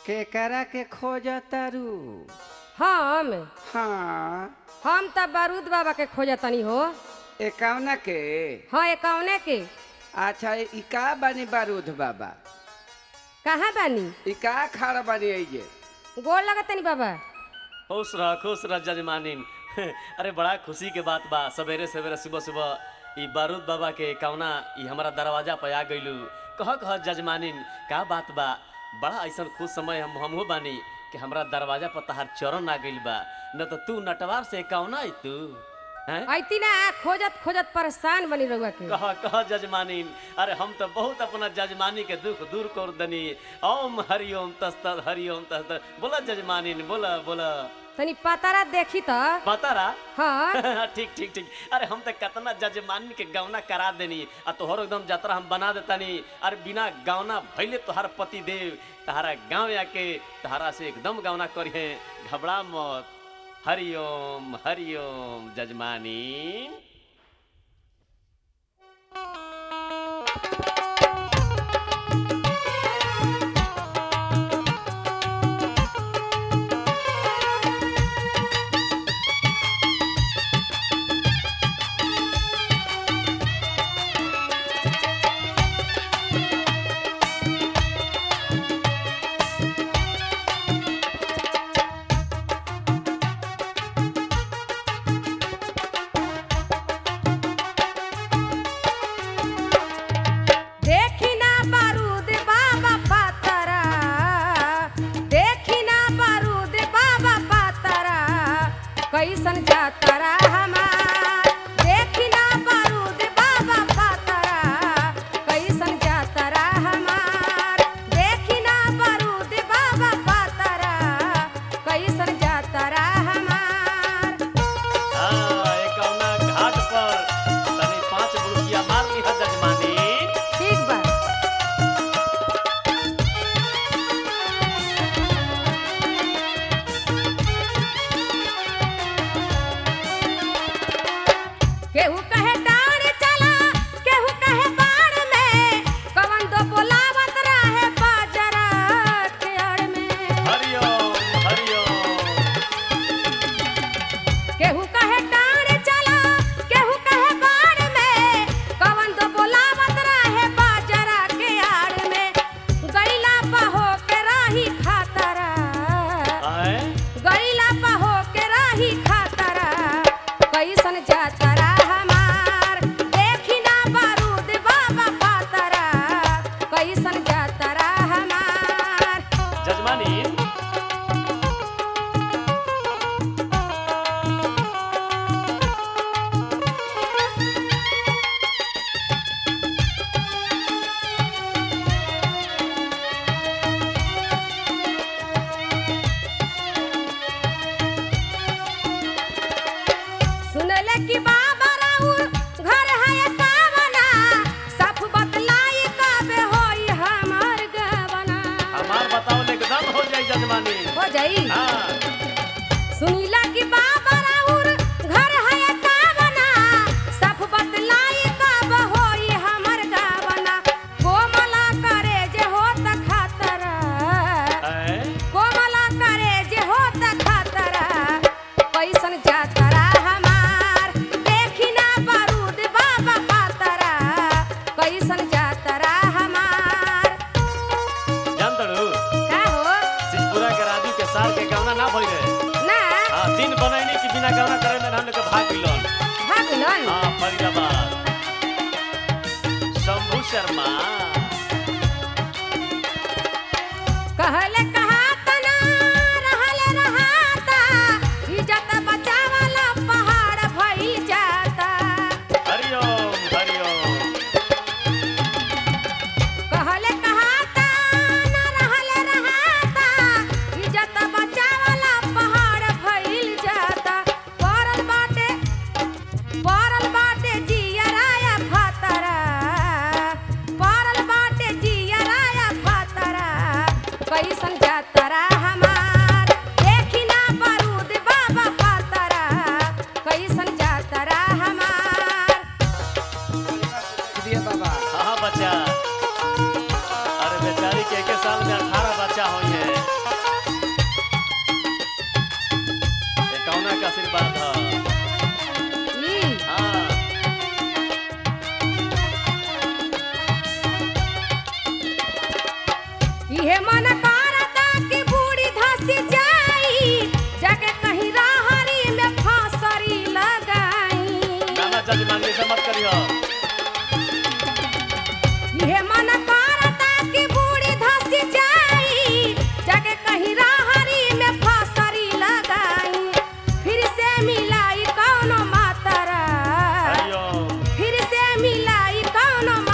केकरा के खोज तारू हम हाँ हम त बारूद बाबा के खोजतनी हो एकावना के हाँ एकावने के अच्छा ई का बानी बारूद बाबा कहाँ बानी ई का खाड़ बानी ऐजे गोड़ लगतनी बाबा खुश रह खुश रह जजमानिन अरे बड़ा खुशी के बात बा सवेरे सवेरे सुबह सुबह ई बारूद बाबा के कौना ई हमारा दरवाजा पे आ गइलू कह कह जजमानिन का बात बा बड़ा ऐसा खुश समय हम हमहू बानी कि हमरा दरवाजा पर तहार चरण आ गइल बा न तो तू नटवार से कौना आई तू हैं ऐती ना खोजत खोजत परेशान बनी रहुआ के कह कह जजमानिन अरे हम तो बहुत अपना जजमानी के दुख दूर कर दनी ओम हरिओम तस्त हरिओम तस्त बोला जजमानिन बोला बोला तनी पतारा देखी त पता रहा हाँ ठीक ठीक ठीक अरे हम तो कितना जजमान के गौना करा देनी आ तोहर एकदम यात्रा हम बना देतानी अरे बिना गौना भैले तोहार पति देव तहारा गाँव आके तहारा से एकदम गौना करिए घबरा मत हरिओम हरिओम जजमानी कौनो